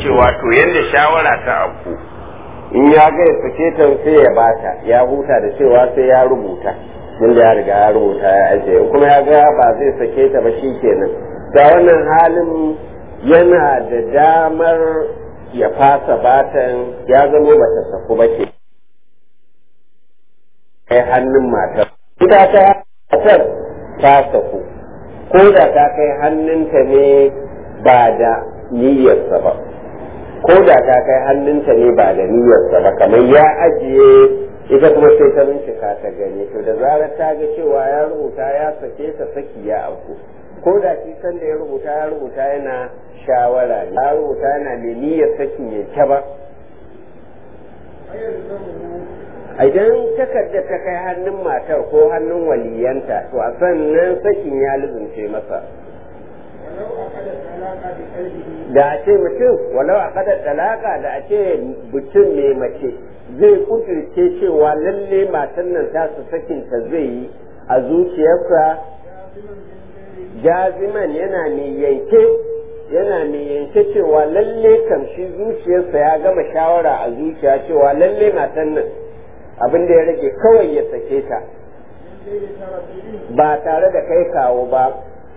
cewa to yadda shawara ta afku in ya ga ya sake ta sai ya bata ya huta da cewa sai ya rubuta tunda ya riga ya rubuta ya ajiye in kuma ya ga ba zai sake ta ba shi kenan da wannan halin yana da damar ya fasa batan ya zama bata saku ba ke kai hannun matar ita ta matar ta saku ko da ta kai hannunta ne ba da niyyarsa ba ko da ta kai hannunta ne ba da niyyarsa ba kamar ya ajiye ita kuma sai ta bincika ta gani to da zarar ta ga cewa ya rubuta ya sake ta saki ya auku ko da shi san da ya rubuta ya rubuta yana shawara ya rubuta yana mai niyyar sakin yanke ba idan takarda ta kai hannun matar ko hannun waliyanta to a sannan sakin ya lubunce masa da a ce mutum walau a kadar talaka da a ce mutum mai mace zai kuturce cewa lalle matan nan tasu sakinta zai yi a zuciyarsa jaziman yana mai yanke yana mai yanke cewa lalle kamshi zuciyarsa ya gama shawara a zuciya cewa lalle matan nan abin da ya rage kawai ya sake ta ba tare da kai kawo ba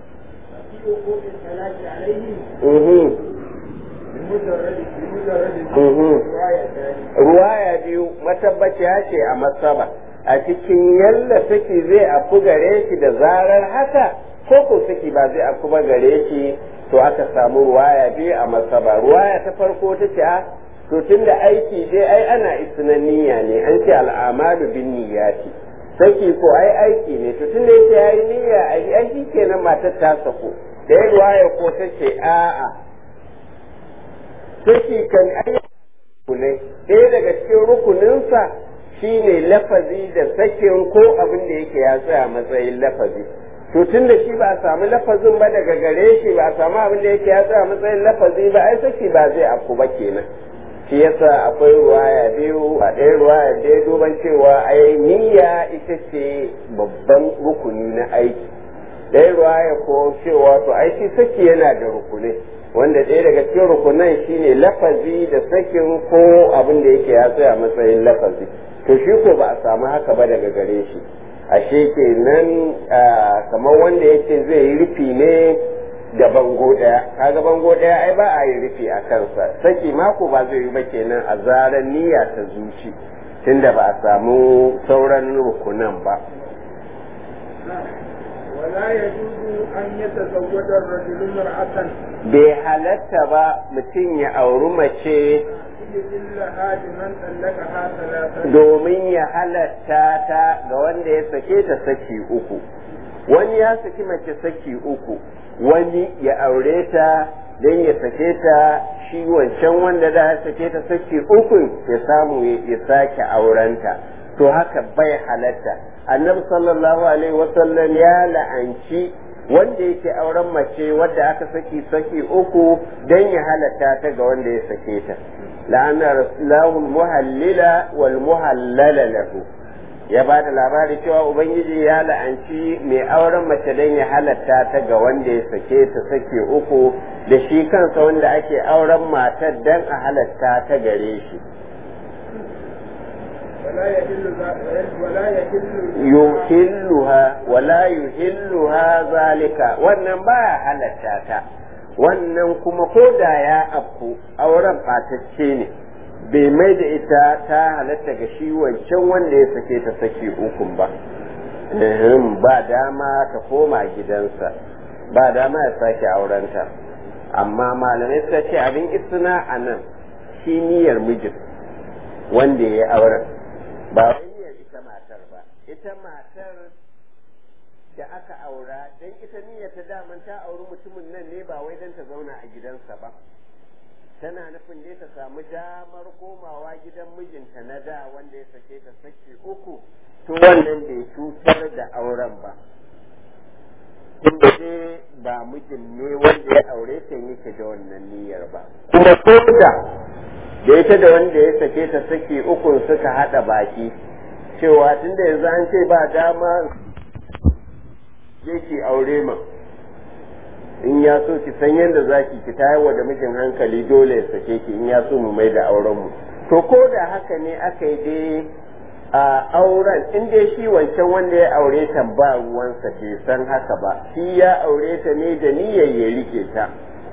ruwaya biyu matabbaciya ce a masaba a cikin yalla saki zai afu gare shi da zarar haka ko ko saki ba zai afu ba gare shi to aka samu ruwaya biyu a masaba ruwaya ta farko ta ce a to tunda aiki dai ai ana isnan niyya ne an ce al'amalu bin niyyati saki ko ai aiki ne to tunda yake yayi niyya ai aiki kenan matar ta sako da ya ruwaya ko ta ce a'a saki kan ai ne ɗaya daga cikin rukuninsa shine lafazi da sakin ko abin da yake ya tsaya matsayin lafazi to tun da shi ba a samu lafazin ba daga gare shi ba a samu abin da yake ya tsaya matsayin lafazi ba ai saki ba zai afku ba kenan shi yasa akwai ruwaya biyu a ɗaya ruwaya da ya duban cewa ai niyya ita ce babban rukuni na aiki ɗaya ruwaya ko cewa to ai shi saki yana da rukunai wanda ɗaya daga cikin rukunan shine lafazi da sakin ko abin da yake ya tsaya matsayin lafazi to shi ko ba a samu haka ba daga gare shi ashe kenan kamar wanda yake zai yi rufi ne da bango ɗaya kaga bango ɗaya ai ba a yi rufi a kansa saki mako ba zai yi ba kenan a zarar niyya ta zuci tunda ba a samu sauran rukunan ba ولا يجوز أن يتزوج الرجل امرأة bai halatta ba mutum ya auri mace لها لمن طلقها ثلاثة domin ya halatta ta ga wanda ya sake ta saki uku wani ya saki mace saki uku wani ya aure ta don ya sake ta shi wancan wanda da ya sake ta saki uku ya samu ya sake aurenta to haka bai halatta annabi sallallahu alaihi wasallam ya la'anci wanda yake auren mace wadda aka saki saki uku don ya halatta ta ga wanda ya sake ta la'anna rasulahu muhallila wal muhallala lahu ya ba da labari cewa ubangiji ya la'anci mai auren mace don ya halatta ta ga wanda ya sake ta sake uku da shi kansa wanda ake auren matar don a halatta ta gare shi ولا يحل ذا- ولا يحل yuhilluha wala yuhilluha zalika wannan baya halatta ta wannan kuma ko da ya afku auren ɓatacce ne bai mai da ita ta halatta ga shi wancan wanda ya sake ta saki ukun ba Ehem, ba dama ta koma gidansa ba dama ya sake aurenta amma malamai suka ce abin isna a nan shi niyyar mijin wanda ya yi auren ba wai niyyar ita matar ba ita matar da aka aura don ita niyyar ta daman ta auri mutumin nan ne ba wai don ta zauna a gidansa ba tana nufin dai ta samu damar komawa gidan mijinta na da wanda ya sake ta sake uku to wannan bai cutar da auren ba tunda dai ba mijin ne wanda ya aure ta yake da wannan niyyar ba kuma ko da da ita da wanda ya sake ta saki uku suka hada baki cewa tunda yanzu an ce ba dama yake aure ma in ya so ki san yadda za ki ki tayarwa da mijin hankali dole ya sake ki in ya so mu mai da auren mu to ko da haka ne aka yi dai a auren in dai shi wancan wanda ya aure ta ba ruwansa bai san haka ba shi ya aure ta ne da niyyar ya rike ta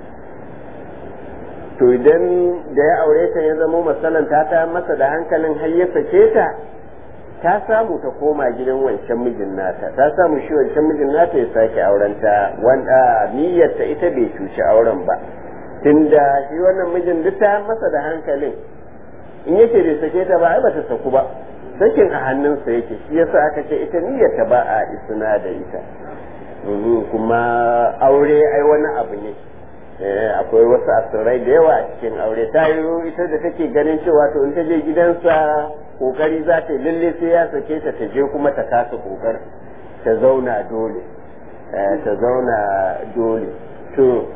to idan da ya aure ta ya zamo masalan ta ta masa da hankalin har ya sake ta ta samu ta koma gidan wancan mijin nata ta samu shi wancan mijin nata ya sake aurenta wanda niyyar ta ita bai cuci auren ba tunda shi wannan mijin duk ta masa da hankalin in yake bai sake ta ba ai bata saku ba sakin a hannunsa yake shi yasa aka ce ita niyyar ta ba a isna da ita kuma aure ai wani abu ne akwai wasu asirai da yawa a cikin aure ta yi ita da take ganin cewa to in ta je gidansa kokari za ta yi lalle sai ya sake ta ta je kuma ta kasa kokar ta zauna dole ta zauna dole to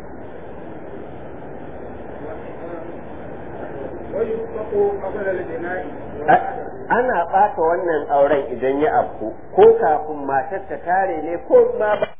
ana ɓata wannan auren idan ya afku ko kafin matar ta tare ne ko ma ba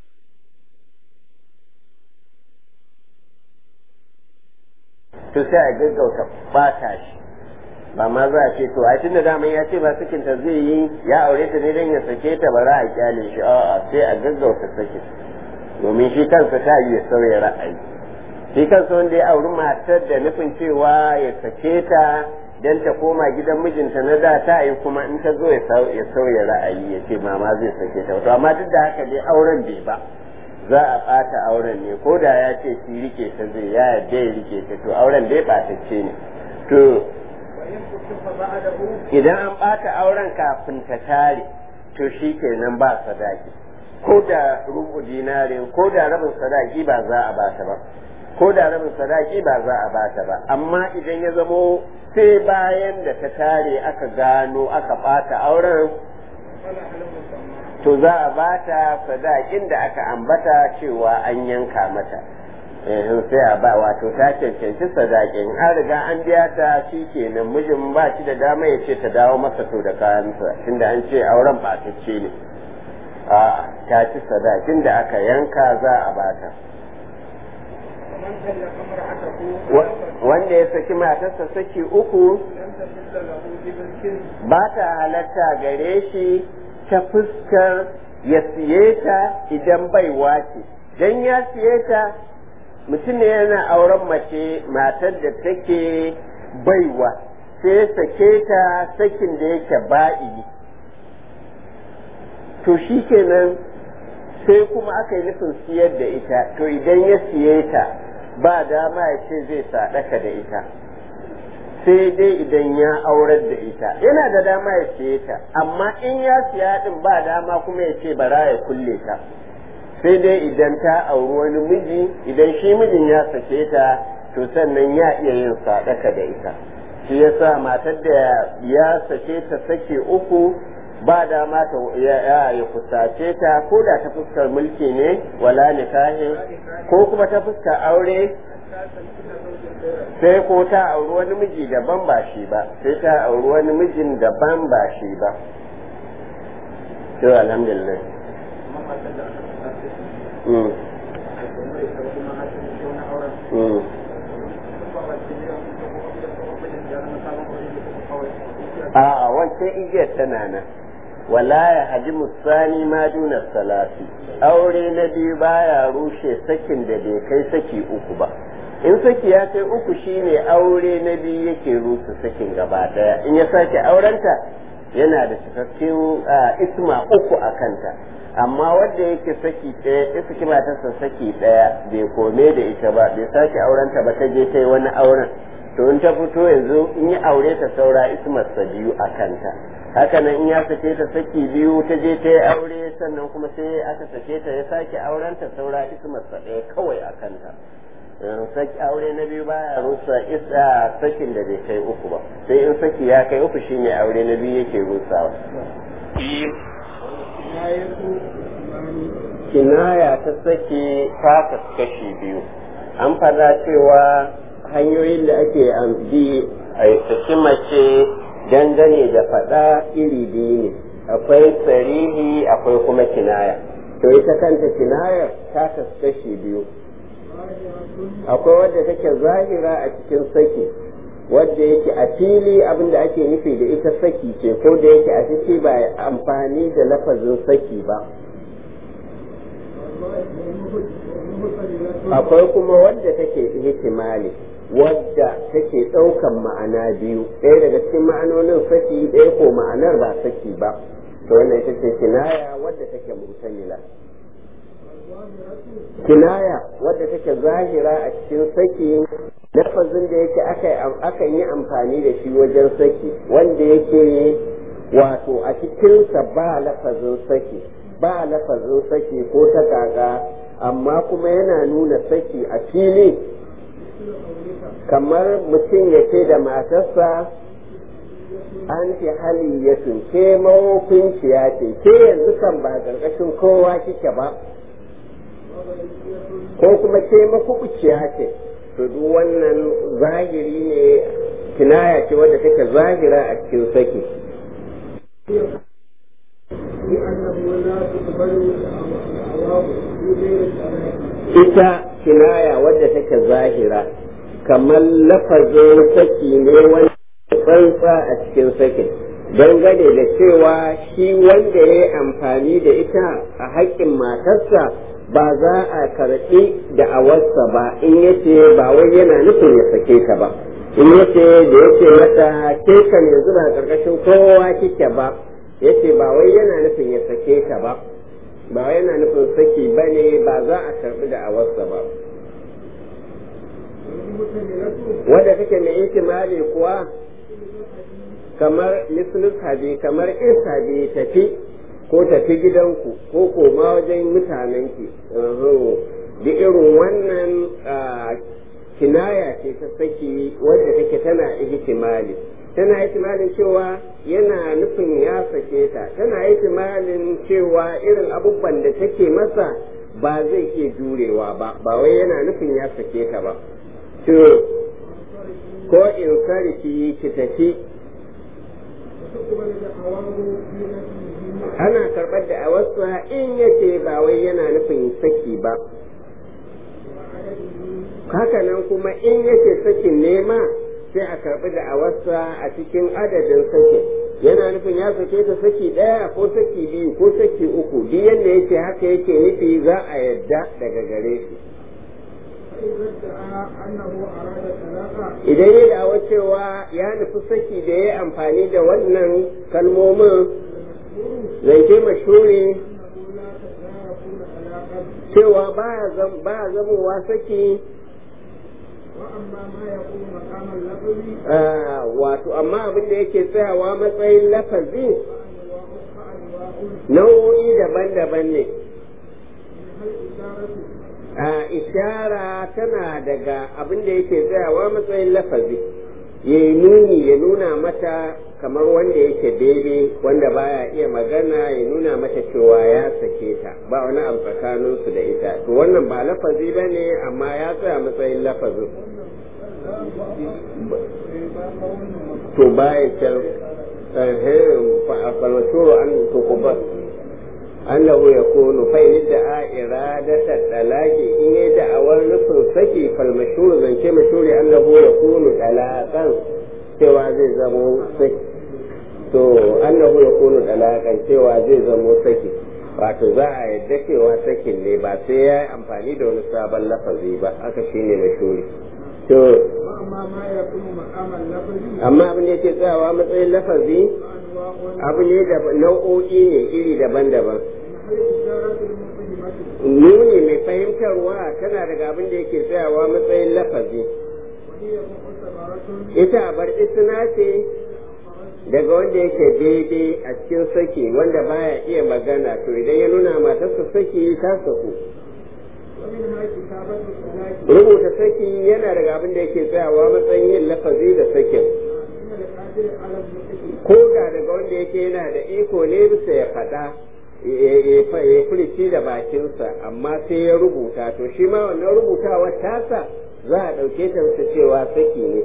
to sai a gaggauta bata shi ba ma za a ce to a tunda daman ya ce ba sakinta zai yi ya aure ta ne don ya sake ta ba za a kyale shi a'a sai a gaggauta sakin domin shi kansa ta yi ya sauya ra'ayi shi kansa wanda ya auri matar da nufin cewa ya sake ta dan ta koma gidan mijinta na da ta yi kuma in ta zo ya sauya ra'ayi ya ce mama zai sake ta to amma duk da haka dai auren bai ba za a ɓata auren ne ko da ya ce shi rike ta zai ya yarda ya rike ta to auren dai ɓatacce ne to idan an ɓata auren kafin ta tare to shi kenan ba sadaki ko da rubu dinarin ko da rabin sadaki ba za a bata ba ko da rabin sadaki ba za a bata ba amma idan ya zamo sai bayan da ta tare aka gano aka ɓata auren to za a bata sadakin da aka ambata cewa an yanka mata in sai a ba wato ta cancanci sadakin an riga an biya ta shi kenan mijin ba shi da dama ya ce ta dawo masa to da kayansa tunda an ce auren ɓatacce ne a ta ci sadakin da aka yanka za a bata wanda ya saki matarsa saki uku ba ta halatta gare shi ta fuskar ya siye ta idan baiwa ce don ya siye ta mutum ne yana auren mace matar da take baiwa sai ya sake ta sakin da yake ba'i to shi kenan sai kuma aka yi nufin siyar da ita to idan ya siye ta ba dama ya ce zai sadaka da ita sai dai idan ya aurar da ita yana da dama ya siye ta amma in ya siya din ba dama kuma ya ce bara ya kulle ta sai dai idan ta auri wani miji idan shi mijin ya sake ta to sannan ya iya yin sadaka da ita shi yasa matar da ya sake ta sake uku ba dama ta ya ya kusace ta ko da ta fuskar mulki ne wala nikahin ko kuma ta fuskar aure sai ko ta auri wani miji daban ba shi ba sai ta auri wani mijin daban ba shi ba to alhamdulillah mm. Mm. a wancan igiyar tana nan wala ya haji musani ma duna salati aure na biyu baya rushe sakin da bai kai saki uku ba in saki ya kai uku shine aure na biyu yake rusa sakin gaba daya in ya sake aurenta yana da cikakken isma uku a kanta amma wanda yake saki ɗaya ya saki matarsa saki ɗaya bai kome da ita ba bai sake aurenta ba ta je ta yi wani auren to in ta fito yanzu in yi aure ta saura ismarsa biyu a kanta haka nan in ya sake ta saki biyu ta je ta yi aure sannan kuma sai aka sake ta ya sake auren ta saura ismarsa ɗaya kawai a kanta saki aure na biyu baya rusa isa sakin da bai kai uku ba sai in saki ya kai uku shine aure na biyu yake rusawa kinaya ta sake ta kashi biyu an fada cewa hanyoyin da ake bi a saki mace dangane da faɗa iri biyu ne akwai sarihi akwai kuma kinaya to ita kanta kinayar ta kashi biyu akwai wadda take zahira a cikin saki wadda yake a fili abin da ake nufi da ita saki ce ko da yake a ciki ba amfani da lafazin saki ba akwai kuma wadda take ihtimali wadda take ɗaukan ma'ana biyu ɗaya daga cikin ma'anonin saki ɗaya ko ma'anar ba saki ba to wannan ita ce kinaya wadda take mutamila kinaya wadda take zahira a cikin saki lafazin da yake akan yi amfani da shi wajen saki wanda yake wato a cikinsa ba lafazin saki ba lafazin saki ko ta kaka amma kuma yana nuna saki a fili kamar mutum ya ce da matarsa an fi hali ya ke mawakunciya ce ke yanzu kan ba ƙarƙashin kowa kike ba ko kuma ke makubuciya ce to duk wannan zahiri ne kinaya ce wadda take zahira a cikin saki ita kinaya wadda take zahira kamar lafazin saki ne wanda tsantsa a cikin sakin dangane da cewa shi wanda ya yi amfani da ita a haƙƙin matarsa ba za a karɓi da awarsa ba in yace ba wai yana nufin ya sake ta ba in yace da yace mata ke kan yanzu ba ƙarƙashin kowa kike ba yace ba wai yana nufin ya sake ta ba ba wai yana nufin saki ba ne ba za a karɓi da awarsa ba wadda take mai ihtimali kuwa kamar mislus habi kamar in habi tafi ko tafi gidanku ko koma wajen mutanenki da irin wannan kinaya ce ta saki wadda take tana ihtimali tana ihtimalin cewa yana nufin ya sake ta tana ihtimalin cewa irin abubuwan da take masa ba zai iya jurewa ba ba wai yana nufin ya sake ta ba to ko in sarki ki tafi ana karɓar da awarsa in yace ba wai yana nufin saki ba hakanan kuma in yace sakin nema sai a karɓi da awarsa a cikin adadin sakin yana nufin ya sake ta saki ɗaya ko saki biyu ko saki uku duk yadda yake haka yake nufi za a yadda daga gare shi idan ya dawo cewa ya nufi saki da ya amfani da wannan kalmomin zance mashuri cewa ba zamowa saki wato amma abin da yake tsayawa matsayin lafazi nau'o'i daban-daban ne a ishara tana daga abin da yake tsayawa matsayin lafazi ya yi nuni ya nuna mata kamar wanda yake bebe wanda baya iya magana ya nuna mata cewa ya sake ta ba wani abu tsakaninsu da ita to wannan ba lafazi ba ne amma ya tsaya matsayin lafazin to baya can falmashuru an tukuba annahu yakunu fa in da'a iradata talaqi in yi da'awar nufin saki falmashuru zance mashuri annahu yakunu talaqan cewa zai zamo saki to annahu yakunu talaqan cewa zai zamo saki wato za a yadda cewa sakin ne ba sai ya yi amfani da wani sabon lafazi ba haka shine mashuri to amma abin da yake tsayawa matsayin lafazi abu ne da nau'o'i ne iri daban-daban nuni mai fahimtarwa tana daga abin da yake tsayawa matsayin lafazi ita bar isna ce daga wanda yake daidai a cikin saki wanda baya iya magana to idan ya nuna matarsa saki ta saku rubuta saki yana daga abin da yake tsayawa matsayin yin lafazi da sakin ko da daga wanda yake yana da iko ne bisa ya faɗa ya furici da bakinsa amma sai ya rubuta to shi ma wannan rubutawa tasa za a ɗauke ta cewa saki ne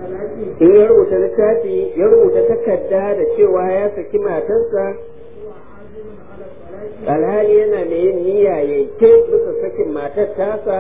in ya rubuta littafi ya rubuta takarda da cewa ya saki matarsa alhali yana da yin niyya ya ke bisa sakin matar tasa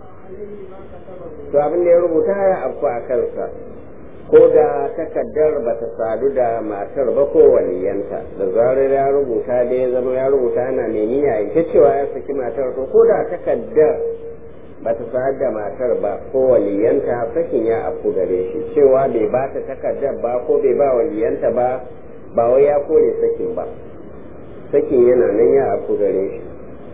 to abin da ya rubuta ya afku a kansa ko da takaddar ba ta sadu da matar ba ko waliyanta da zarar ya rubuta da ya zama ya rubuta yana mai niyya ya cewa ya saki matar to ko da takaddar ba ta sadu da matar ba ko waliyanta sakin ya afku gare shi cewa bai ba ta takaddar ba ko bai ba waliyanta ba ba wai ya kore sakin ba sakin yana nan ya afku gare shi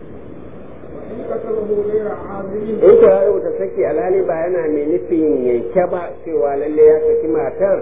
in ko ya rubuta saki alhali ba yana mai nufin yanke ba cewa lalle ya saki matar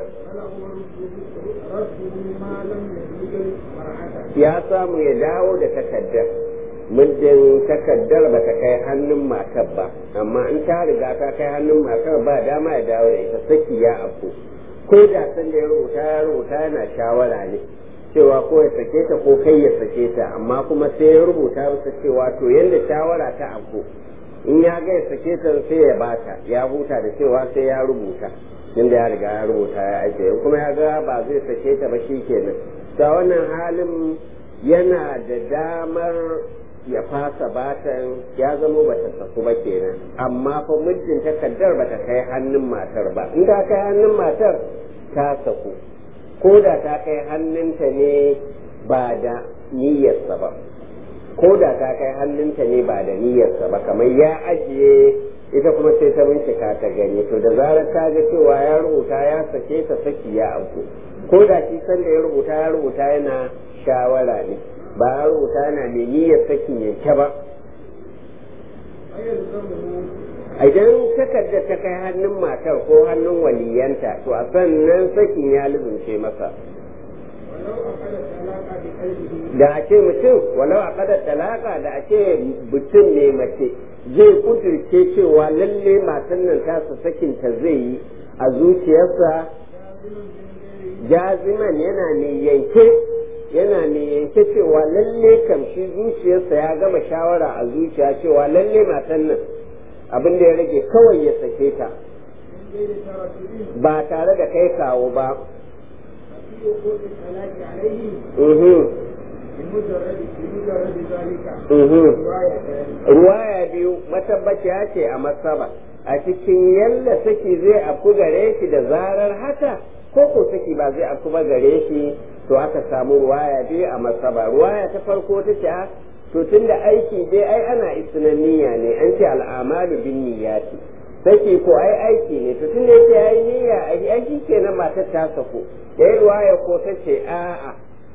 ya samu ya dawo da takaddar muddin takaddar ba ta kai hannun matar ba amma in ta riga ta kai hannun matar ba dama ya dawo da ita saki ya afku ko da san da ya rubuta ya rubuta yana shawara ne cewa ko ya sake ta ko kai ya sake ta amma kuma sai ya rubuta masa cewa to yanda shawara ta afku in ya ga ya sake ta sai ya bata ya huta da cewa sai ya rubuta inda ya riga ya rubuta ya ajiye kuma ya ga ba zai sake ta ba shi kenan ta wannan halin yana da damar ya fasa batan ya zama bata saku ba kenan amma fa muddin takardar bata kai hannun matar ba in ta kai hannun matar ta saku ko da ta kai hannunta ne ba da niyyarsa ba ko da ta kai hannunta ne ba da niyyarsa ba kamar ya ajiye ita kuma sai ta bincika ta gani to da zarar ta ga cewa ya rubuta ya sake ta saki ya abu ko da shi san da ya rubuta ya rubuta yana shawara ne ba ya rubuta yana mai niyyar sakin yanke ba idan takardar ta kai hannun matar ko hannun waliyanta to a sannan sakin ya lubunce masa da a ce mutum walau a kadar talaka da a ce mutum ne mace zai kudirce cewa lalle matan nan tasa sakinta zai yi a zuciyarsa jaziman yana ne yanke yana ne yanke cewa lalle kamshi zuciyarsa ya gama shawara a zuciya cewa lalle matan nan abin da ya rage kawai ya sake ta ba tare da kai kawo ba ruwaya biyu matabbaciya ce a masaba a cikin yalla saki zai afku gare shi da zarar haka ko ko saki ba zai afku ba gare shi to aka samu ruwaya biyu a masaba ruwaya ta farko ta ce to tunda aiki dai ai ana isnan niyya ne an ce al'amalu bin niyyati saki ko ai aiki ne to tunda yake yayi niyya ai aiki kenan matar ta sako yayi ruwaya ko ta ce a'a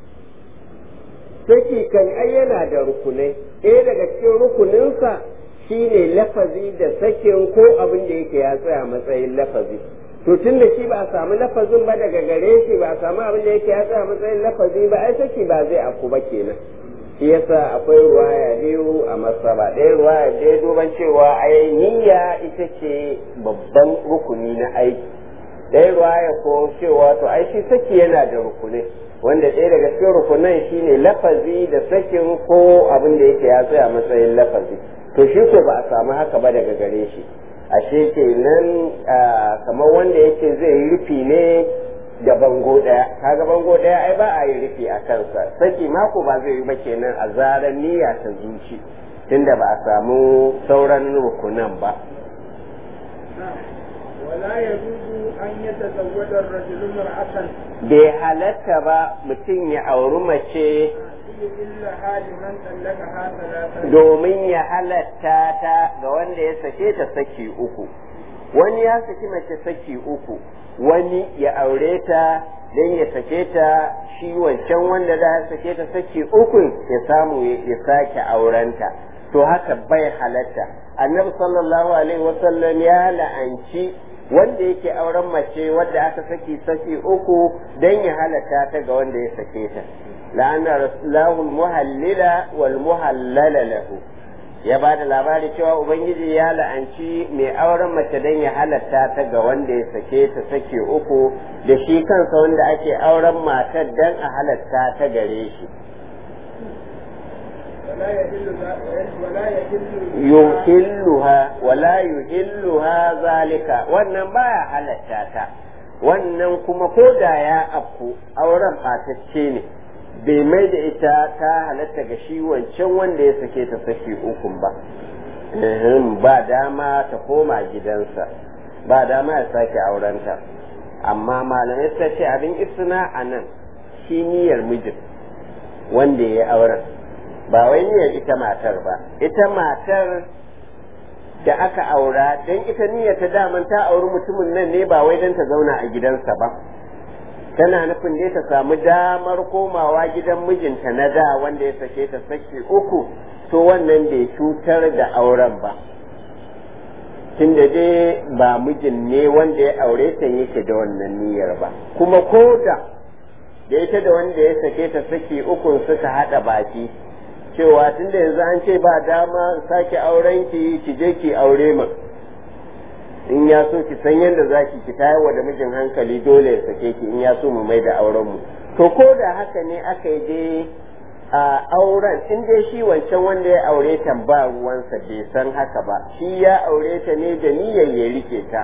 saki kan ai yana da rukunai ɗaya daga cikin rukuninsa shine lafazi da sakin ko abin da yake ya tsaya matsayin lafazi to tun da shi ba a samu lafazin ba daga gare shi ba a samu abin da yake ya tsaya matsayin lafazi ba ai saki ba zai afku ba kenan shi yasa akwai ruwaya biyu a masaba ɗaya ruwaya ɗaya duban cewa ai niyya ita ce babban rukuni na aiki ɗaya ruwaya ko cewa to ai shi saki yana da rukunai wanda ɗaya daga cikin rukunan shine lafazi da sakin ko abin da yake ya tsaya matsayin lafazi to shi ko ba a samu haka ba daga gare shi ashe kenan kamar wanda yake zai yi rufi ne da bango ɗaya kaga bango ɗaya ai ba a yi rufi a kansa saki mako ba zai yi ba kenan a zarar niyya ta zuci tunda ba a samu sauran rukunan ba ولا يجوز أن يتزوج الرجل امرأة bai halatta ba mutum ya auri mace إلا حال من طلقها ثلاثة domin ya halatta ta ga wanda ya sake ta saki uku wani ya saki mace saki uku wani ya aure ta don ya sake ta shi wancan wanda da ya sake ta saki uku ya samu ya sake aurenta to haka bai halatta annabi sallallahu alaihi wasallam ya la'anci wanda yake auren mace wadda aka saki saki uku don ya halatta ta ga wanda ya sake ta la'ana rasulahu muhallila wal muhallala lahu ya ba da labari cewa ubangiji ya la'anci mai auren mace don ya halatta ta ga wanda ya sake ta sake uku da shi kansa wanda ake auren matar don a halatta ta gare shi ولا يحل ذا- ولا يحل yuhilluha wala yuhilluha zalika wannan baya halatta ta wannan kuma ko da ya afku auren ɓatacce ne bai mai da ita ta halatta ga shi wancan wanda ya sake ta saki ukun ba ba dama ta koma gidansa ba dama ya sake aurenta amma malamai suka ce abin isna a nan shi niyyar mijin wanda ya auren ba wai niyyar ita matar ba ita matar da aka aura don ita niyyar ta daman ta auri mutumin nan ne ba wai don ta zauna a gidansa ba tana nufin dai ta samu damar komawa gidan mijinta na da wanda ya sake ta saki uku to wannan bai cutar da auren ba tunda dai ba mijin ne wanda ya aure ta yake da wannan niyyar ba kuma ko da da ita da wanda ya sake ta saki ukun suka haɗa baki cewa tunda yanzu an ce ba dama sake auren ki ki je ki aure mu in ya so ki san yadda za ki ki tayar da mijin hankali dole ya sake ki in ya so mu mai da auren mu to ko da haka ne aka yi dai a auren in dai shi wancan wanda ya aure ta ba ruwansa bai san haka ba shi ya aure ta ne da niyyar ya rike ta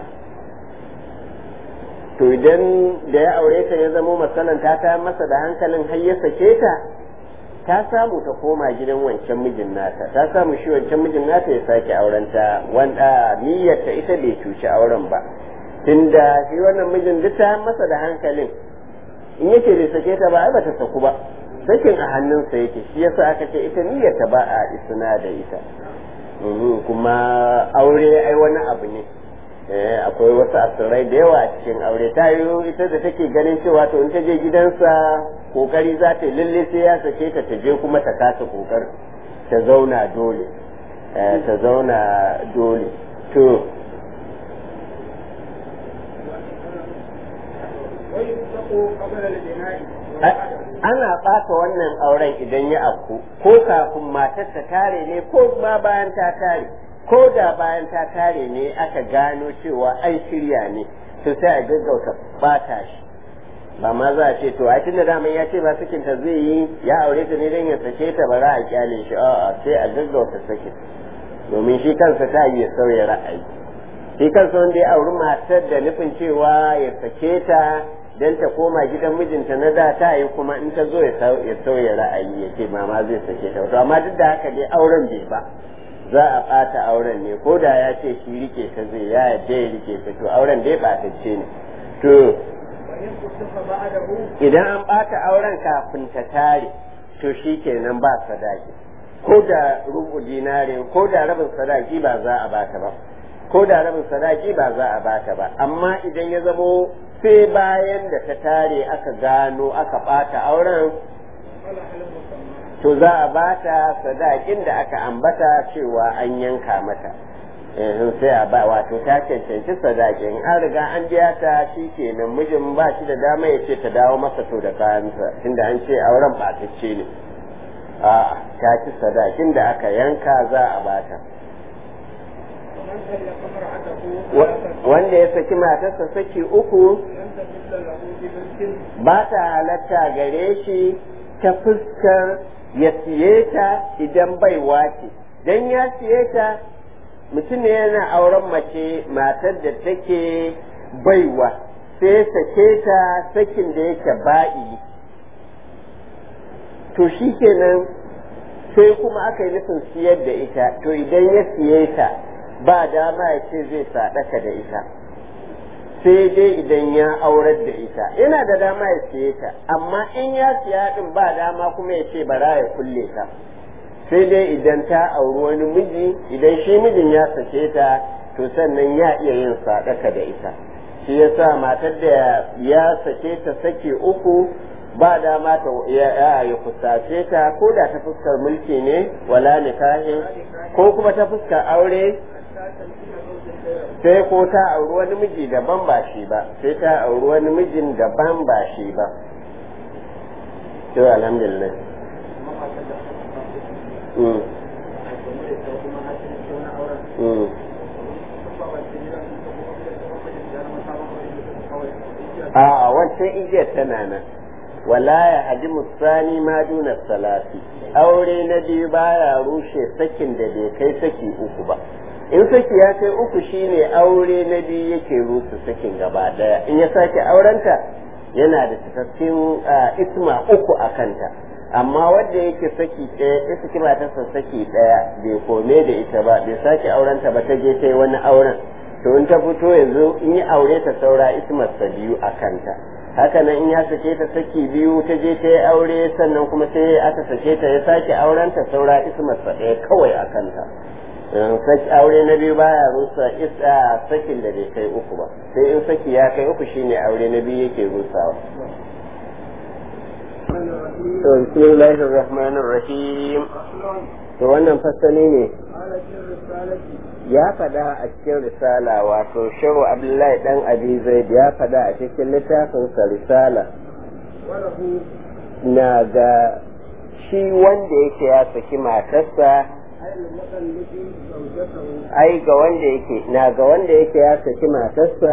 to idan da ya aure ta ya zamo matsalan ta ta masa da hankalin har ya sake ta ta samu ta koma gidan wancan mijin nata ta samu shi wancan mijin nata ya sake aurenta wanda niyyar ta ita bai cuci auren ba tunda shi wannan mijin duk ta masa da hankalin in yake bai sake ta ba ai bata saku ba sakin a hannunsa yake shi yasa aka ce ita niyyar ta ba a isna da ita kuma aure ai wani abu ne akwai wasu asirai da yawa a cikin aure ta yi ita da take ganin cewa to in ta je gidansa kokari za ta yi lalle sai ya sake ta ta je kuma ta kasa kokar ta zauna dole ta zauna dole to ana ɓata wannan auren idan ya afku ko kafin matar ta tare ne ko ma bayan ta tare ko da bayan ta tare ne aka gano cewa an shirya ne to sai a gaggauta bata shi ba ma za a ce to ai tunda daman ya ce ba sakin ta zai yi ya aure ta ne don ya sake ta ba za a kyale shi a'a sai a gaggauta sakin domin shi kansa ta yi ya sauya ra'ayi shi kansa wanda ya auri matar da nufin cewa ya sake ta dan ta koma gidan mijinta na da ta yi kuma in ta zo ya sauya ra'ayi ya ce mama zai sake ta to amma duk da haka dai auren bai ba za a ɓata auren ne ko da ya ce shi rike ta zai ya yadda ya rike ta to auren dai ɓatacce ne to idan an ɓata auren kafin ta tare to shi kenan ba sadaki ko da rubu dinare ko da rabin sadaki ba za a bata ba ko da rabin sadaki ba za a bata ba amma idan ya zamo sai bayan da ta tare aka gano aka ɓata auren to za a bata sadakin da aka ambata cewa an yanka mata sai a ba wato ta cancanci sadakin an riga an biya ta shi kenan mijin ba shi da dama ya ce ta dawo masa to da kayansa tunda an ce auren ɓatacce ne a ta ci sadakin da aka yanka za a bata wanda ya saki matarsa saki uku ba ta halatta gare shi ta fuskar ya siye ta idan baiwa ce don ya siye ta mutum ne yana auren mace matar da take baiwa sai sake ta sakin da yake ba'i to shi kenan sai kuma aka yi nufin siyar da ita to idan ya siye ta ba dama ya ce zai sadaka da ita sai dai idan ya aurar da ita yana da dama ya siye ta amma in ya siya din ba dama kuma ya ce bara ya kulle ta sai dai idan ta auri wani miji idan shi mijin ya sake ta to sannan ya iya yin sadaka da ita shi yasa matar da ya sake ta sake uku ba dama ta ya ya kusace ta ko da ta fuskar mulki ne wala nikahi ko kuma ta fuskar aure sai ko ta auri wani miji daban ba shi ba sai ta auri wani mijin daban ba shi ba to alhamdulillah mm. Mm. a wancan igiyar tana nan wala ya haji musani ma duna salati aure na biyu baya rushe sakin da bai kai saki uku ba in saki ya kai uku shine aure na biyu yake rusa sakin gaba daya in ya sake aurenta yana da cikakken isma uku a kanta amma wanda yake saki ɗaya ya saki matarsa saki ɗaya bai kome da ita ba bai sake aurenta ba ta je ta yi wani auren to in ta fito yanzu in yi aure ta saura ismarsa biyu a kanta haka nan in ya sake ta saki biyu ta je ta yi aure sannan kuma sai aka sake ta ya sake auren ta saura ismarsa ɗaya kawai a kanta saki aure na biyu baya rusa isa sakin da bai kai uku ba sai in saki ya kai uku shine aure na biyu yake rusawa to bismillahir rahmanir rahim to wannan fasali ne ya fada a cikin risala wato shehu abdullahi dan abi zaid ya fada a cikin littafinsa risala na ga shi wanda yake ya saki matarsa ai ga wanda yake na ga wanda yake ya saki matarsa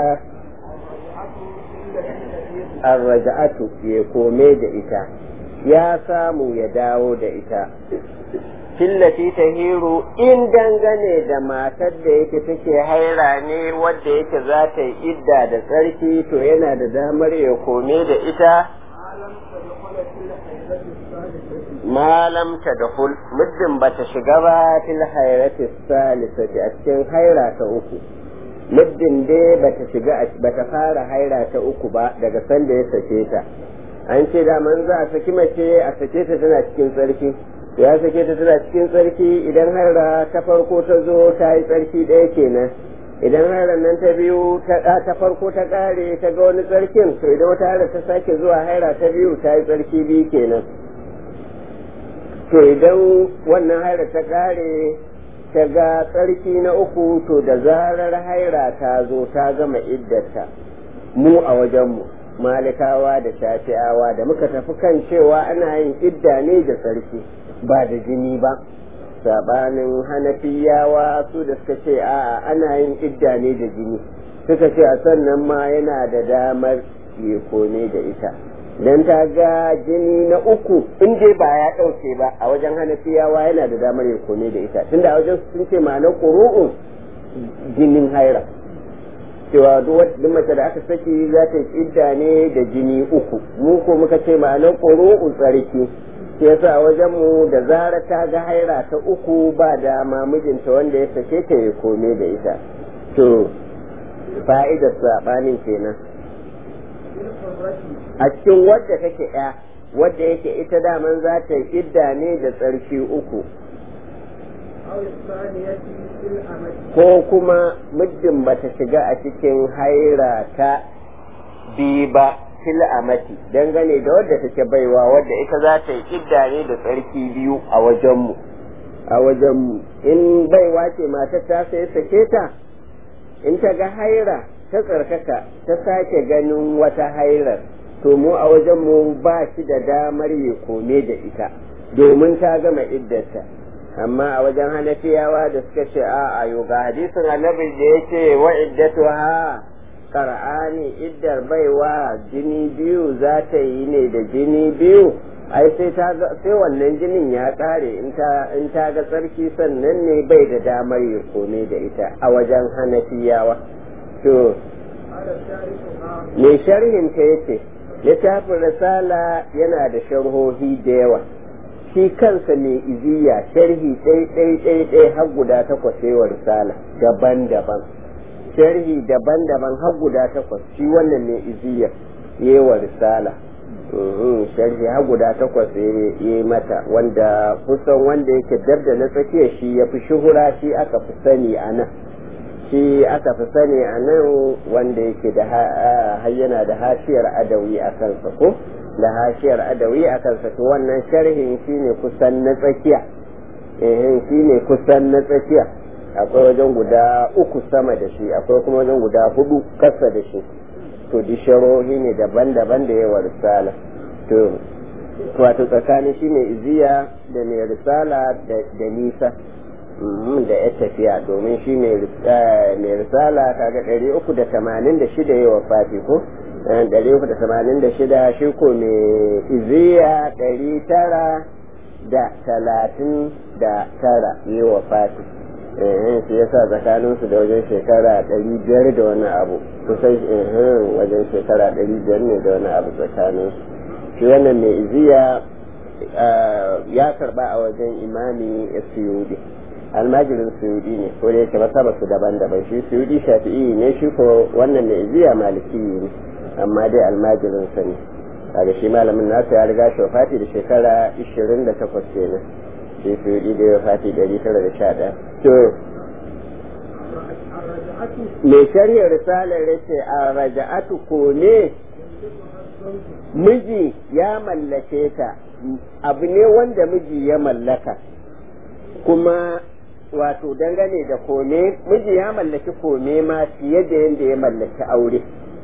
arraja'atu ya kome da ita ya samu ya dawo da ita fillati ta hiru in dangane da matar da yake take haira ne wadda yake za ta yi idda da tsarki to yana da damar ya kome da ita malam ta da hul muddin ba ta shiga ba fil hairati salisati a cikin haira ta uku muddin dai ba ta shiga ba ta fara haira ta uku ba daga sanda ya sake ta an ce da man za a saki mace a sake ta tana cikin tsarki ya sake ta tana cikin tsarki idan haira ta farko ta zo ta yi tsarki ɗaya kenan idan hairar nan ta biyu ta farko ta ƙare ta ga wani tsarkin to idan wata haira ta sake zuwa haira ta biyu ta yi tsarki biyu kenan to idan wannan haira ta ƙare ta ga tsarki na uku to da zarar haira ta zo ta gama iddata mu a wajenmu malikawa da shafi'awa da muka tafi kan cewa ana yin idda ne da tsarki ba da jini ba sabanin hanafiyawa su da suka ce a'a ana yin idda ne da jini suka ce a sannan ma yana da damar ya kone da ita dan ta ga jini na uku in dai ba ya ɗauke ba a wajen hanafiyawa yana da damar ya kone da ita tunda a wajen sun ce ma na ƙuru'un jinin haira cewa duk mace da aka saki za ta yi idda ne da jini uku mu ko muka ce ma na ƙuru'un tsarki shi yasa wajen mu da zara ta ga haira ta uku ba dama mijinta wanda ya sake ta ya kome da ita to fa'idar sabanin kenan a cikin wadda take ya wadda yake ita daman za ta yi idda ne da tsarki uku ko kuma muddin bata shiga a cikin haira ta bi ba fil amati dangane da wadda take baiwa wadda ita za ta yi idda ne da tsarki biyu a wajenmu a wajenmu in baiwa ce mata ta sai sake ta in ta ga haira ta tsarkaka ta sake ganin wata hairar to mu a wajenmu ba shi da damar ya kome da ita domin ta gama iddata amma a wajen hanafiyawa da suka ce a ayo ga hadisin annabi da ya ce wa iddatu ha kar'ani iddar baiwa jini biyu za ta yi ne da jini biyu ai sai ta sai wannan jinin ya kare in ta in ta ga tsarki sannan ne bai da damar ya kome da ita a wajen hanafiyawa to me sharhin ta yace littafin risala yana da sharhohi da yawa shi kansa mai iziya sharhi ɗai ɗai ɗai ɗai har guda takwas wa risala daban-daban sharhi daban-daban har guda takwas shi wannan mai iziya yi wa risala sharhi har guda takwas ya yi mata wanda kusan wanda yake dab da na tsakiya shi ya fi shuhura shi aka fi sani a nan shi aka fi sani a nan wanda yake da hayyana da hashiyar adawi a kansa ko da hashiyar adawi a kansa to wannan sharhin shine kusan na tsakiya eh shine kusan na tsakiya akwai wajen guda uku sama da shi akwai kuma wajen guda hudu kasa da shi to di sharohi ne daban-daban da yawa risala to wato tsakanin shi mai iziya da mai risala da nisa da ya tafiya domin shi mai risala kaga ɗari uku da tamanin da shida yawa fati ko ɗari uku da tamanin da shida shi ko mai iziya ɗari tara da talatin da tara yawa fati eh shi yasa tsakanin su da wajen shekara ɗari biyar da wani abu kusan wajen shekara ɗari biyar ne da wani abu tsakanin su shi wannan mai iziya ya karba a wajen imami suyudi almajirin suyudi ne ko da yake masaba su daban-daban shi suyudi shafi'i ne shi ko wannan mai iziya maliki ne amma dai almajirin sa ne kaga shi malamin nasa ya riga shi wafati da shekara 28 kenan shi suyudi da ya wafati 911 to mai shari'ar risalar yace a raja'atu ko ne miji ya mallake ta abu ne wanda miji ya mallaka kuma wato dangane da kome miji ya mallaki kome ma fiye da yadda ya mallaki aure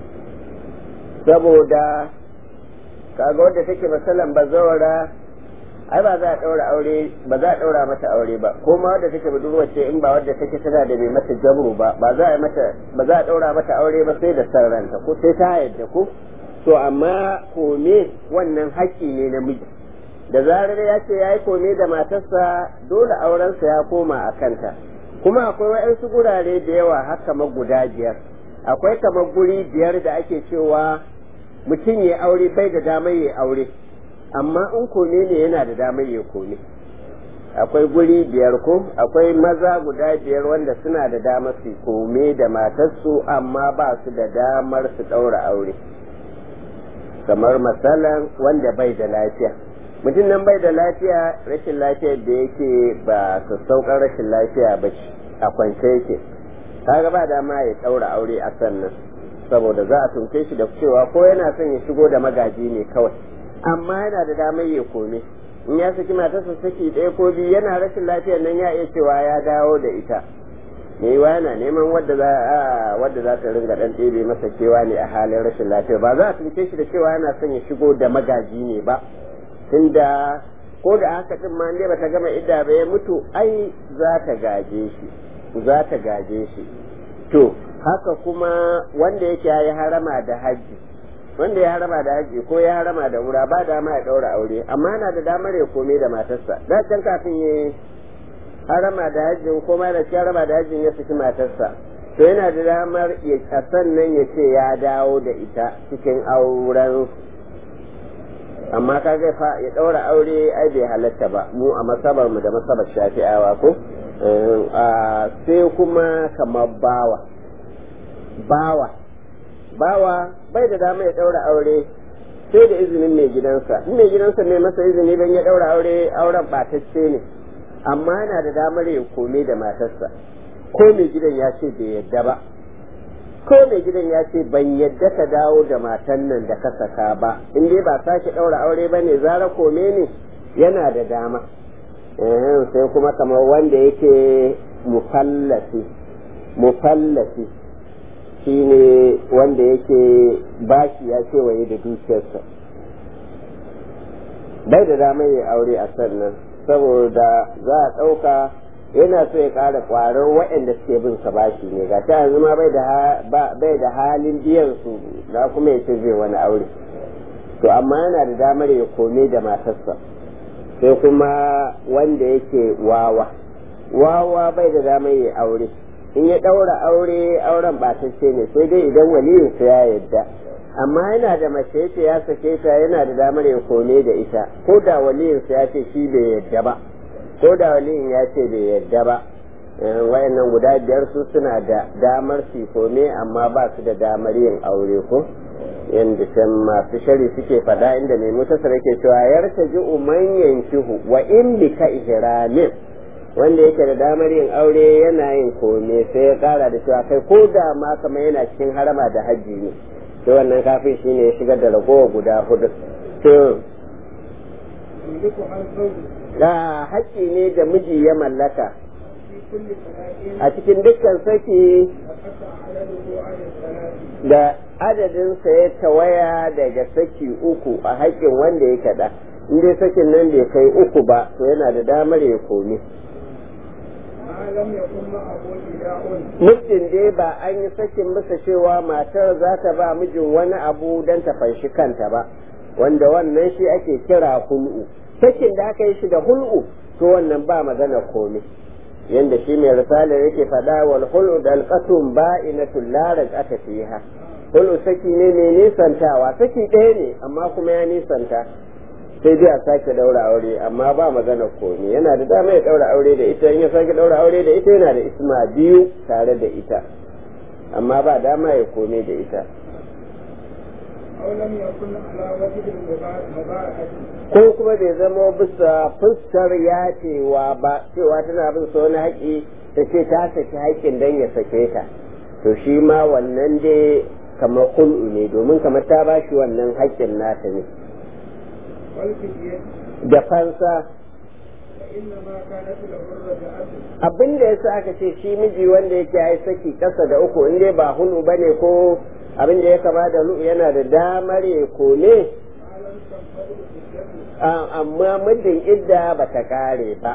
saboda kaga wadda take masalan bazawara ai ba za a ɗaura aure ba za a ɗaura mata aure ba ko ma wadda take budurwa ce in ba wadda take tana da mai mata jabru ba ba za a mata ba za a ɗaura mata aure ba sai da sarranta ko sai ta yadda ko to amma kome wannan haƙƙi ne na miji da zarar ya ce ya yi kome da matarsa dole aurensa ya koma a kanta kuma akwai wa'yansu gurare da yawa haka guda biyar akwai kamar guri biyar da ake cewa mutum ya aure bai da damar ya aure amma in kome ne yana da damar ya kome akwai guri biyar ko akwai maza guda biyar wanda suna da damar su kome da matarsu amma ba su da damar su ɗaura aure kamar masalan wanda bai da lafiya mutum nan bai da lafiya rashin lafiyar da yake ba sassauƙar rashin lafiya ba a kwance yake kaga ba dama ya ɗaura aure a sannan saboda za a tunke shi da cewa ko yana son ya shigo da magaji ne kawai amma yana da damar ya kome in ya saki matarsa saki ɗaya ko biyu yana rashin lafiyar nan ya iya cewa ya dawo da ita me yiwa yana neman wadda za a wadda za ta ringa dan ɗebe masa cewa ne a halin rashin lafiya ba za a tunke shi da cewa yana son ya shigo da magaji ne ba tunda ko da haka din ma ne bata gama idda ba ya mutu ai za ta gaje shi za ta gaje shi to haka kuma wanda yake ya harama da haji wanda ya harama da haji ko ya harama da wura ba dama ya daura aure amma yana da damar ya kome da matarsa da can kafin ya harama da hajjin ko ma da harama da hajjin ya saki matarsa to yana da damar ya sannan ya ce ya dawo da ita cikin auren amma ka ga fa ya daura aure ai bai halatta ba mu a masabar mu da masabar shafi'awa ko sai kuma kamar bawa bawa bawa bai da dama ya daura aure sai da izinin mai gidansa in mai gidansa mai masa izini don ya daura aure auren batacce ne amma yana da damar ya kome da matarsa ko mai gidan ya ce bai yadda ba ko mai gidan ya ce ban yadda ka dawo da matan nan da ka saka ba in dai ba sake daura aure ba ne zara kome ne yana da dama sai kuma kamar wanda yake mufallasi mufallasi shi ne wanda yake bashi ya kewaye da dukiyarsa bai da damar ya aure a sannan saboda za a ɗauka yana so ya ƙara ƙwarar waɗanda suke bin sa bashi ne ga ta yanzu ma bai da halin biyan su na kuma ya ce zai wani aure to amma yana da damar ya kome da matarsa sai kuma wanda yake wawa wawa bai da damar ya aure in ya ɗaura aure auren ɓatacce ne sai dai idan waliyinsa ya yadda amma yana da mace yace ya sake ta yana da damar ya kome da ita ko da waliyinsa ya ce shi bai yadda ba ko da waliyin ya ce bai yadda ba wayannan guda biyar su suna da damar su kome amma ba su da damar yin aure ko yadda can masu shari suke fada inda mai mutasar yake cewa yarta ji man yankihu wa in bi ka ihramin wanda yake da damar yin aure yana yin kome sai ya kara da cewa kai ko da ma kamar yana cikin harama da hajji ne to wannan kafin shi ne ya shigar da ragowa guda hudu to da haƙƙi ne da miji ya mallaka a cikin dukkan saki da adadinsa ya tawaya daga saki uku a haƙƙin wanda ya kaɗa in dai sakin nan bai kai uku ba to yana da damar ya komi muddin dai ba an yi sakin masa cewa matar za ta ba mijin wani abu don ta fanshi kanta ba wanda wannan shi ake kira hul'u sakin da aka yi shi da hul'u to wannan ba magana komai yanda shi mai risala yake faɗa wal hulu da alqatum ba'inatul la raj'ata fiha hulu saki ne mai nisantawa saki ɗaya ne amma kuma ya nisanta sai dai a sake daura aure amma ba magana komi yana da dama ya daura aure da ita in ya sake daura aure da ita yana da isma biyu tare da ita amma ba dama ya kome da ita أو لم يكن على وجه المباعثة ko kuma bai zama bisa fuskar ya cewa ba cewa tana bin sa wani haƙi ta ce ta saki haƙƙin don ya sake ta to shi ma wannan dai kamar kul'u ne domin kamar ta ba shi wannan haƙƙin nata ne والفدية da fansa فإنما كانت له الرجعة abin da yasa aka ce shi miji wanda yake ya saki ƙasa da uku in dai ba hulu bane ko abin da ya kama da lu yana da damar ya kome ما لم تنفذ الفدية a- amma muddin idda ba ta kare ba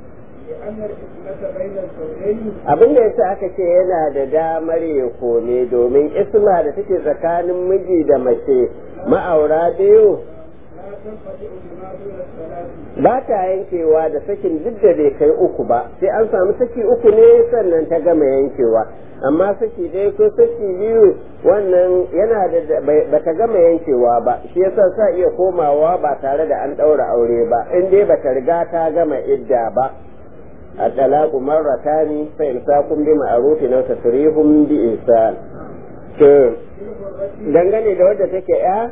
لأن الفتنة بين الزوجين abin da yasa aka ce yana da damar ya kome domin isma da take tsakanin miji da mace ma'aura biyu لا تنقطع بما دون الثلاث ba ta yankewa da sakin duk da bai kai uku ba sai an samu saki uku ne sannan ta gama yankewa amma saki ɗaya ko saki biyu wannan yana da ba ta gama yankewa ba shi yasa sa iya komawa ba tare da an ɗaura aure ba in dai ba ta riga ta gama idda ba a talaku marratani fa imsakun bi ma'rufin aw tasrihum bi ihsan to في الغرة dangane da wadda take ya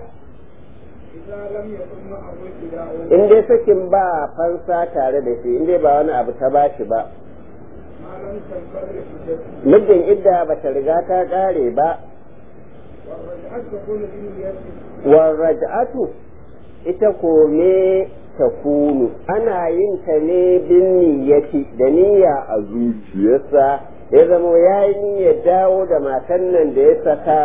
إذا لم يكن معه ابتداء in dai sakin ba fansa tare da shi in dai ba wani abu ta bashi ba ما لم تنفذ الفدية muddin idda ba ta riga ta kare ba والرجعة تكون بنية warraj'atu ita kome ta kunu ana yin ta ne bin niyyati da niyya a zuciyarsa ya zama ya yi niyyar dawo da matan nan da ya saka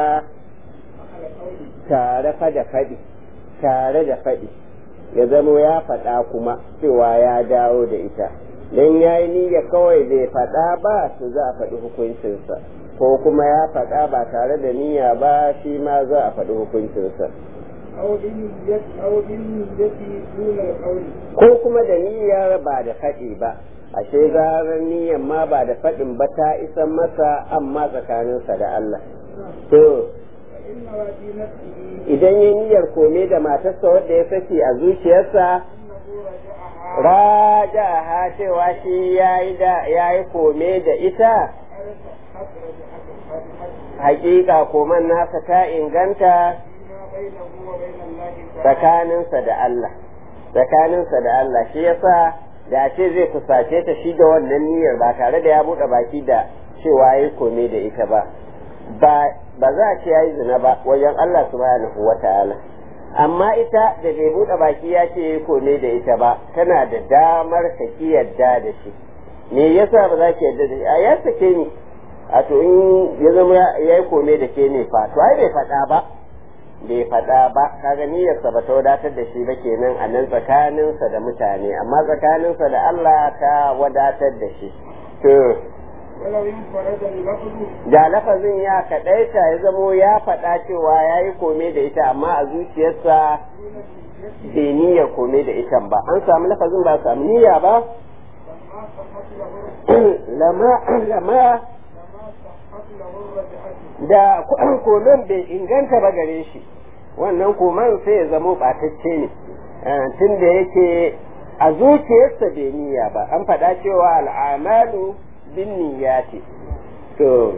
على قوله tare fa da faɗi tare da faɗi ya zama ya faɗa kuma cewa ya dawo da ita don ya yi niyya kawai bai faɗa ba su za a faɗi hukuncinsa ko kuma ya faɗa ba tare da niyya ba shi ma za a faɗi hukuncinsa أو بنية أو بالنية دون القول ko kuma da niyyar ba da faɗi ba ashe zarar niyyar ma ba da faɗin ba ta isan masa amma tsakaninsa da Allah to فإن في نفسه idan ya niyyar kome da matarsa wadda ya saki a zuciyarsa أنه رجعها raja ha cewa shi yayi da yayi kome da ita أرسلت رجعة الفاتحة hakika koman nasa ta inganta فيما بينه وبين الله تعالى tsakaninsa da Allah tsakaninsa da Allah shi yasa da ce zai kusace ta shi da wannan niyyar ba tare da ya buɗe baki da cewa yayi kome da ita ba ba ba za a ce yayi zina ba wajen Allah subhanahu wata'ala amma ita da bai buɗe baki ya ce yayi kome da ita ba tana da damar ka ki yarda da shi me yasa ba za ki yarda da shi a ya sake ni a to in ya zama ya yi kome da ke ne fa to ai bai faɗa ba bai faɗa ba kaga niyyarsa ba ta wadatar da shi ba kenan a nan tsakaninsa da mutane amma tsakaninsa da Allah ta wadatar da shi to ولو انفرد اللفظ da lafazin ya kaɗaita ya zamo ya faɗa cewa ya yi kome da ita amma a zuciyarsa دون النية bai niyyar kome da ita ba an samu lafazin ba a samu niyya ba لما صحت له lama lama لما صحت له الرجعة da koman bai inganta ba gare shi wannan koman sai ya zamo ɓatacce ne tun da yake a zuciyarsa bai niyya ba an faɗa cewa al'amalu bin niyyati to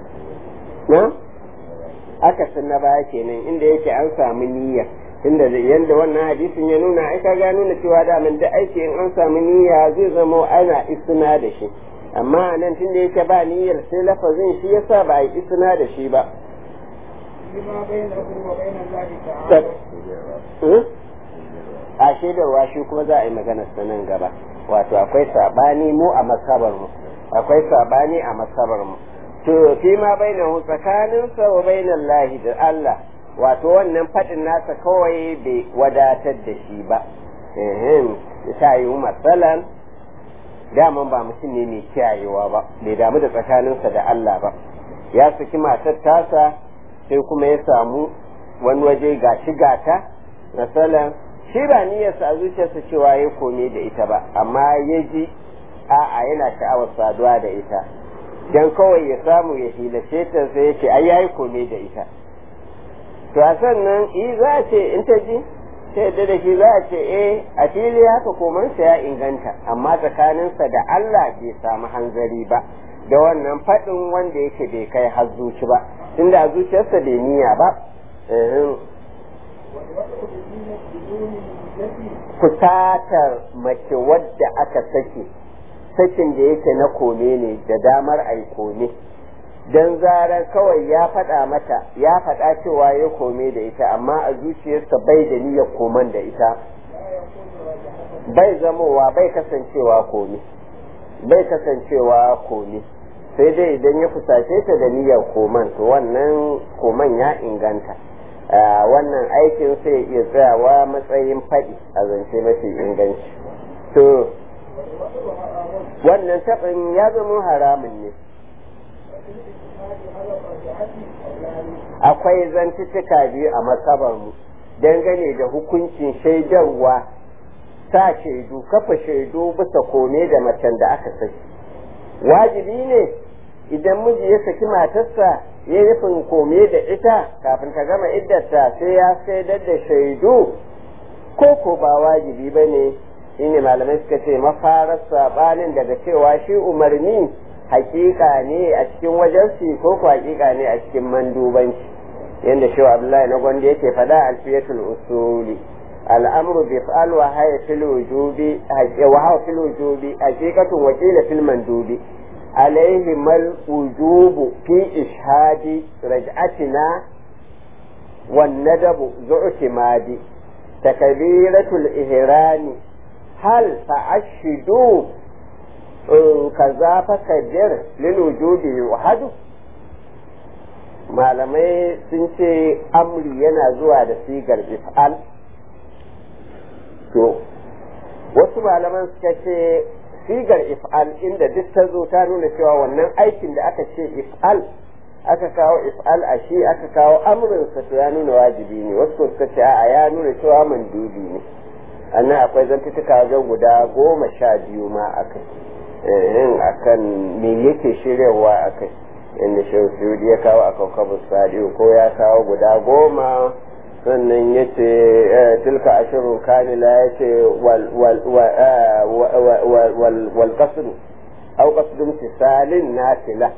na aka san na baya kenan inda yake an samu niyya tunda da yanda wannan hadisin ya nuna ai ka ga nuna cewa da mun da aiki in an samu niyya zai zamo ana isna da shi amma nan tunda yake ba niyyar sai lafazin shi yasa ba a yi isna da shi ba لما بينه وبين الله تعالى Hmm? a shaidarwa shi kuma za a yi maganar sa nan gaba wato akwai sabani mu a masabar mu akwai sabani a masabar mu to fi ma bainahu tsakanin sa wa bainal lahi da Allah wato wannan fadin nasa kawai bai wadatar da shi ba ehem ta yi matsalan daman ba mutum ne mai kiyayewa ba bai damu da tsakaninsa da Allah ba ya saki matar tasa sai kuma ya samu wani waje ga shi gata masalan shi ba niyyarsa a zuciyarsa cewa ya kome da ita ba amma ya ji a'a yana sha'awar saduwa da ita dan kawai ya samu ya hilace ta sai ya ce ai yayi kome da ita to a sannan i za a ce in ta ji ta yadda da shi za a ce eh a fili haka komansa ya inganta amma tsakaninsa da Allah bai samu hanzari ba da wannan faɗin wanda yake bai kai har zuci ba tunda a zuciyarsa bai niyya ba kusatar mace wadda aka sake sakin da yake na kome ne da damar ai kome don zarar kawai ya faɗa mata ya faɗa cewa ya kome da ita amma a zuciyarsa bai da niyyar koman da ita bai zamowa bai kasancewa kome bai kasancewa kome sai dai idan ya fusace ta da niyyar koman to wannan koman ya inganta wannan aikin sai iya tsayawa matsayin faɗi a zance mafi inganci to wannan taɓin ya zama haramun ne akwai zantuttuka biyu a matsabarmu dangane da hukuncin shaidarwa sa shaidu kafa shaidu bisa kome da macen da aka saki wajibi ne idan miji ya saki matarsa ya nufin kome da ita kafin ta gama iddata sai ya shaidar da shaidu ko ko ba wajibi ba ne shine malamai suka ce mafarar sabanin daga cewa shi umarni hakika ne a cikin wajensu ko ko hakika ne a cikin mandubanci yadda shi abdullahi na gwanda yake fada alfiyatul usuli al'amru bi fa'al wa haya fil wujubi wa hawa fil wujubi haqiqatun wa qila fil mandubi alayhi mal wujubu fi ishhadi raj'atina wan nadabu zu'timadi takbiratul ihrami hal fa'ashidu kaza fa kadir lil wujudi wahadu malamai sun ce amri yana zuwa da sigar if'al to wasu malaman suka ce sigar if'al inda duk ta zo ta nuna cewa wannan aikin da aka ce if'al aka kawo if'al a shi aka kawo amrinsa to ya nuna wajibi ne wasu suka ce a ya nuna cewa mandubi ne annan akwai zantutuka wajen guda goma sha biyu ma akai yin akan me yake shiryawa akai inda shehu suyudi ya kawo a kawkabu sadiu ko ya kawo guda goma sannan ya ce tilka ashirin kamila ya ce wal kasru au kasdun tisalin nafila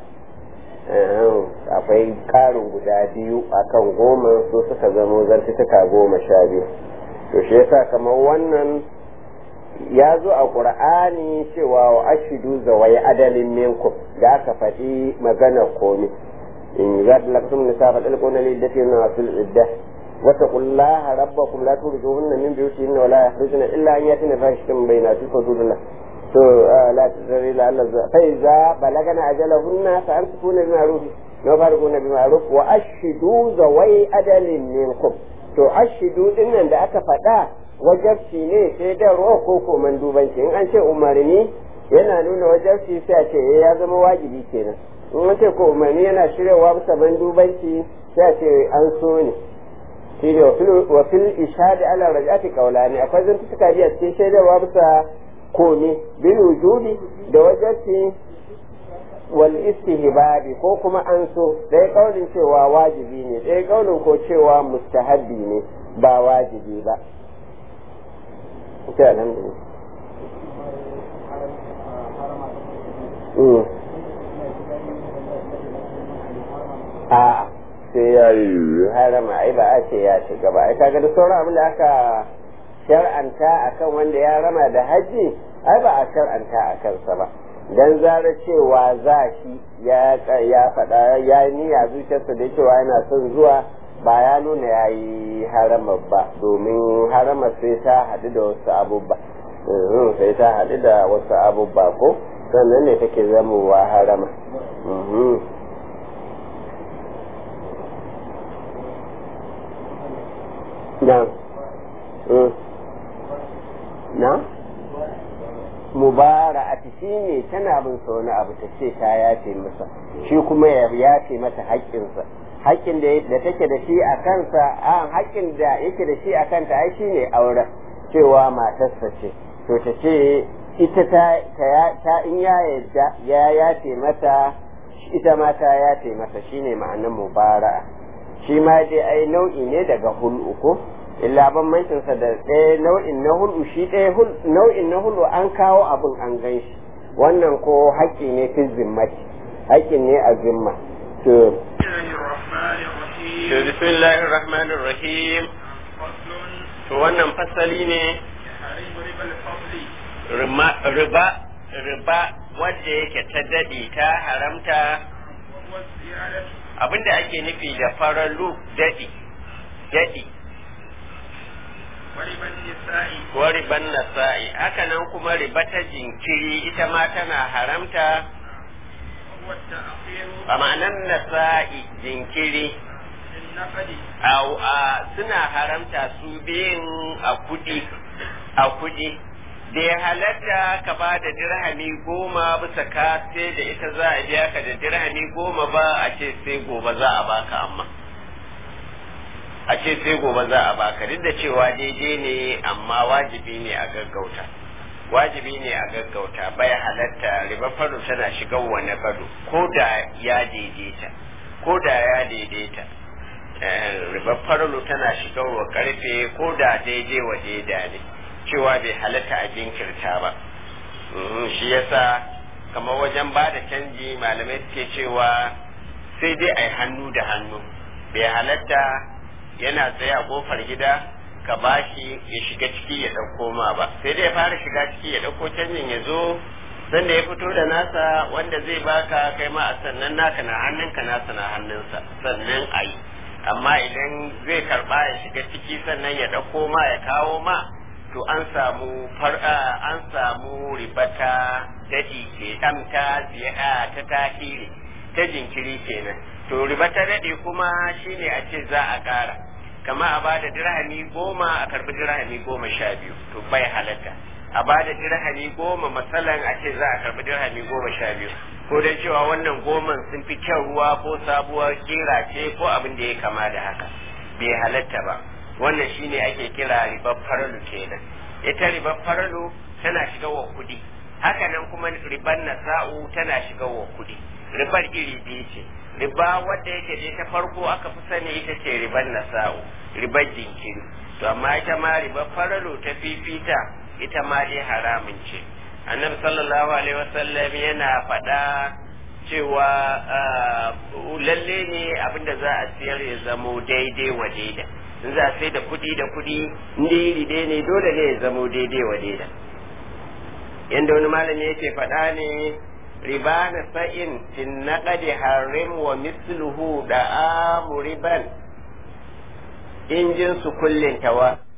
akwai karin guda biyu akan goma su suka zamo zantutuka goma sha biyu to shi yasa kamar wannan ya zo a ƙur'ani cewa wa ashidu zawai adalin minkum da aka faɗi magana komi in za ta laksum nisa fa dalqu na liddati na wasul idda wa taqullaha rabbakum la turjuhunna min buyutihinna wa la yakhrujuna illa an yatina fahishatan bainati hududullah to la tazri la Allah fa iza balagana ajalahunna fa amsikuna bi ma'ruf wa farquna bi ma'ruf wa ashidu zawai adalin minkum to ashidu dinnan da aka faɗa wajabci ne sai da ruwa ko ko mandubanci in an ce umarni yana nuna wajabci sai a ce ya zama wajibi kenan in an ce ko umarni yana shiryawa bisa mandubanci sai a ce an so ne shi ne wa fil ishadi ala rajati qawlani akwai zantuka biya cikin shaidarwa bisa komi bil wujudi da wajabci wal istihbabi ko kuma an so ɗaya kaulin cewa wajibi ne ɗaya kaulin ko cewa mustahabbi ne ba wajibi ba ita alhamdulillah a sai ya yi harama ai ba a ce ya shiga ba ai kaga da sauran abin da aka shar'anta akan wanda ya rama da haji ai ba a shar'anta a kansa ba dan zara cewa za shi ya ya faɗa ya yi niyya zuciyarsa da cewa yana son zuwa ba ya nuna ya yi harama ba domin harama sai ta haɗu da wasu abubba sai ta haɗu da wasu abubba ko sannan ne take zamowa harama na na mubara'ati shi ne tana bin sa wani abu ta ce ta yafe masa shi kuma ya yafe mata haƙƙinsa haƙƙin da take da shi a kansa a haƙƙin da yake da shi a kanta ai shi ne auren cewa matarsa ce to ta ce ita ta ta in ya yadda ya yace mata ita ma ta yace masa shine ma'anar mubara'a shi ma dai ai nau'i ne daga hul'u ko illa bambancin sa da ɗaya nau'in na hul'u shi ɗaya nau'in na hul'u an kawo abin an gan shi wannan ko haƙƙi ne fi zimmati haƙƙin ne a zimma to bismillahir rahmanir rahim to wannan fasali ne riba riba wadda yake ta daɗe ta haramta abinda ake nufi da faralu daɗi daɗi ko riban nasa'i haka nan kuma riba ta jinkiri ita ma tana haramta a ma'anar nasa'i jinkiri a suna haramta su biyun a kudi a kudi da ya halatta ka ba da dirhami goma bisa ka sai da ita za a biya ka da dirhami goma ba a ce sai gobe za a baka amma a ce sai gobe za a baka duk da cewa daidai ne amma wajibi ne a gaggauta wajibi ne a gaggauta bai halatta riba faro tana shiga wani gado ko da ya daidaita ko da ya daidaita riba faro tana shiga wa karfe ko da daidai wa daida ne cewa bai halatta a jinkirta ba shi yasa kamar wajen ba da canji malamai suke cewa sai dai a yi hannu da hannu bai halatta yana tsaye a kofar gida ka bashi ya shiga ciki ya ɗauko ma ba sai dai ya fara shiga ciki ya ɗauko canjin ya zo sanda ya fito da nasa wanda zai baka kai ma a sannan naka na hannunka nasa na hannunsa sannan a yi amma idan zai karba ya shiga ciki sannan ya ɗauko ma ya kawo ma to an samu far'a an samu ribata daɗi ke ɗamta ziya ta tahiri ta jinkiri kenan to ribata daɗi kuma shine a ce za a ƙara kama a bada dirhami goma a karbi dirhami goma sha biyu to bai halatta a bada dirhami goma masalan a ce za a karbi dirhami goma sha biyu ko dai cewa wannan goman sun fi kyan ruwa ko sabuwar kira ce ko abin da ya kama da haka bai halatta ba wannan shine ake kira ribar faralu kenan ita ribar faralu tana shiga wa kudi haka nan kuma ribar nasa'u tana shiga wa kudi ribar iri biyu ce riba wadda yake je ta farko aka fi sani ita ce ribar nasa'u ribar jinkiri to amma ita ma ribar faralu ta fifita ita ma dai haramun ce annabi sallallahu alaihi wasallam yana faɗa cewa lalle ne abinda za a siyar ya zamo daidai wa daida in za a sai da kuɗi da kuɗi inda iri dai ne dole ne ya zamo daidai wa daida yanda wani malami yake faɗa ne riba na sa'in fin naqadi harim wa misluhu da amu riban in jinsu kullin tawa